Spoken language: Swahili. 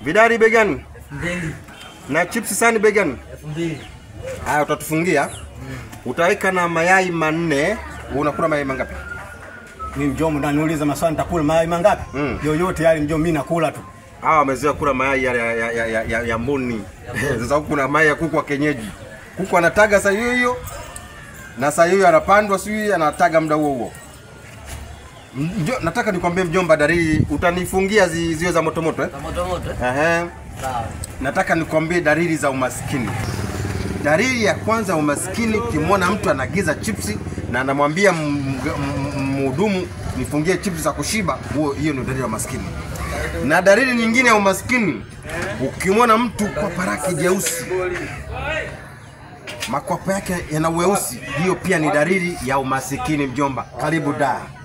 Vidari begani mbili na chips sani begani. elfu mbili Haya, utatufungia utaweka na mayai manne. Unakula mayai mangapi? Mimi mjomba ndo niuliza maswali nitakula mayai mangapi? Mm. Yoyote yale mjomba mimi nakula tu. Hawa wamezoea kula mayai ya, ya, ya, ya, ya, ya mbuni. Sasa huku kuna mayai ya kuku wa kienyeji. Kuku anataga saa hiyo hiyo na saa hiyo anapandwa, sijui anataga muda huo huo. Mjo, nataka nikwambie mjomba, dalili utanifungia zi, ziwe za motomoto eh? za moto moto eh? Ehe. sawa Nataka nikwambie dalili za umaskini. Dalili ya kwanza ya umaskini, ukimwona mtu anagiza chipsi na anamwambia m- m- mhudumu nifungie chipsi za kushiba, huo hiyo ndio dalili ya umaskini. Na dalili nyingine ya umaskini, ukimwona mtu kwapa lake jeusi, makwapa yake yana weusi, hiyo pia ni dalili ya umasikini. Mjomba, karibu da.